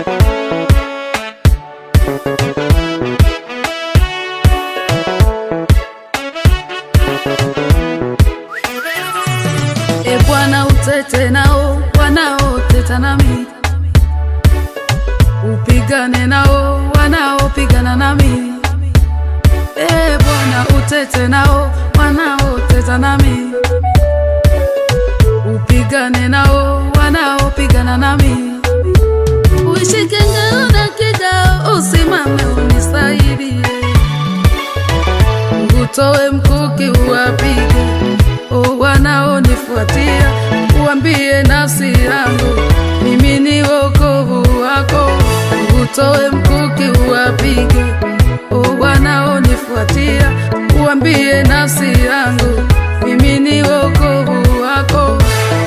E Bwana, utete nao wanaoteta nami, upigane nao wanaopigana nami. E Bwana, utete nao wanaoteta nami, upigane nao wanaopigana nami. Uishike ngao na kigao, usimame unisaidie, utoe mkuki uwapige o wanaonifuatia, uambie nafsi yangu mimi ni wokovu wako. Utoe mkuki uwapige o wanaonifuatia, uambie nafsi yangu mimi ni wokovu wako.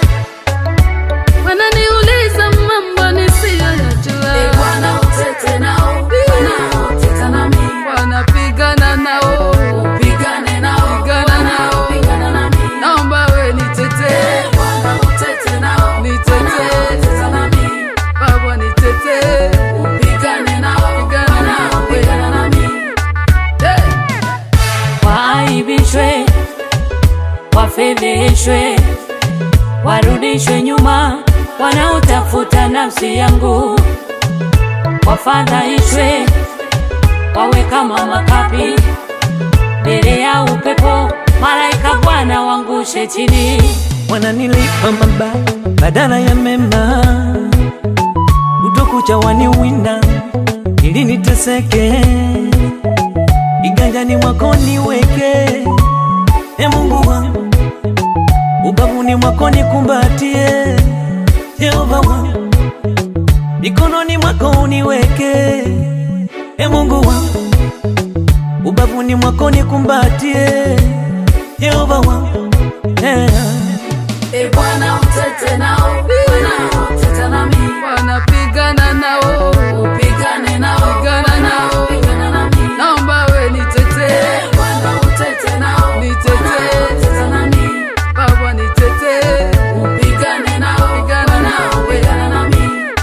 Wananiuliza mambo nisiyoyajua, E Bwana, utete nao wanaoteta nami, wanapigana nao, pigane nao Pigana nao. wanaopigana nami. naomba we nitetee, E Bwana, utete nao Nitetee. wanaoteta nami, Baba nitetee, pigane nao Pigana nao. wanaopigana nami. hey. waaibishwe, wafedheshwe, warudishwe nyuma, wanaotafuta nafsi yangu, wafadhaishwe, wawe kama makapi mbele ya upepo, malaika Bwana wangushe chini. wananilipa mabaya badala ya mema, utokucha waniwinda ili niteseke, iganjani mwako niweke, e Mungu wangu, ubavuni mwako nikumbatie, Yehova wangu, mikononi mwako uniweke, e Mungu wangu, ubavuni mwako nikumbatie, Yehova wangu, yeah. E Bwana, utete nao wanaoteta nami, wanapigana nao, pigane nao Pigana nao. wanaopigana nami. naomba we nitetee, E Bwana, utete nao Nitetee. wanaoteta nami, Baba nitetee, pigane nao Pigana wanaopigana nami.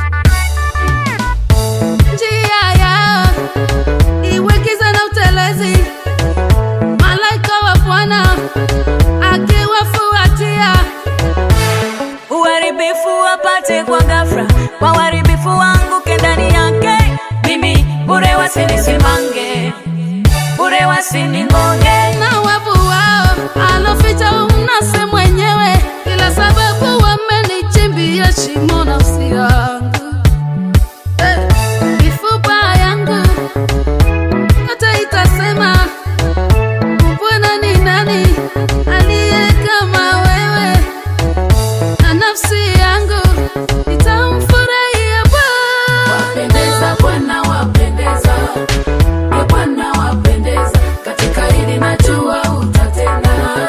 njia yao iwe giza na utelezi, malaika wa Bwana akiwafuatia uharibifu wapate kwa ghafla, kwa uharibifu wangu ndani yake, mimi bure wasinisimange, bure wasiningoge. na wavu wao aloficha umnase mwenyewe, ila sababu wamenichimbia shimo nafsi yangu Eh, mifupa yangu hata itasema Bwana ni nani aliye kama wewe, na nafsi yangu itamfurahia Bwana. Wapendeza Bwana, wapendeza e Bwana, wapendeza katika hili najua utatenda.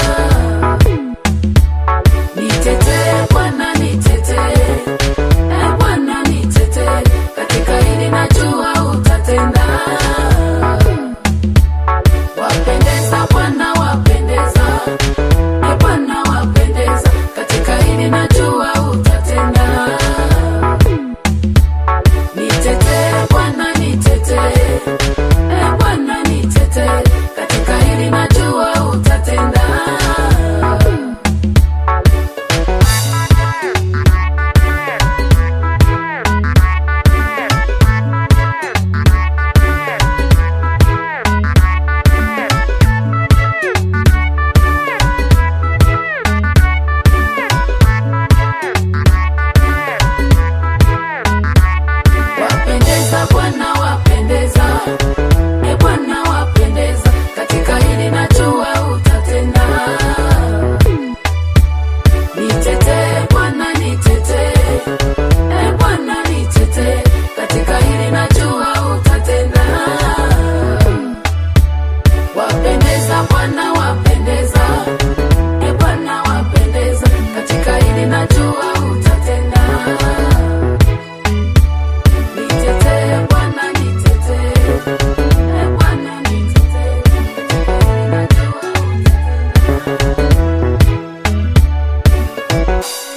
Nitetee Bwana, nitetee e Bwana, nitetee katika hili najua utatenda. Wapendeza Bwana, wapendeza e Bwana, wapendeza katika hili najua utatenda. Nitetee Bwana, nitetee e Bwana, nitetee katika hili najua utatenda. Wapendeza Bwana, wapendeza e Bwana, wapendeza katika hili najua utatenda. Nitetee Bwana, nitetee e Bwana, nitetee katika hili najua utatenda. Wapendeza Bwana, wapendeza e Bwana, wapendeza katika hili najua utatenda. Nitetee Bwana, nitetee. E Bwana, nitetee. Najua utatenda.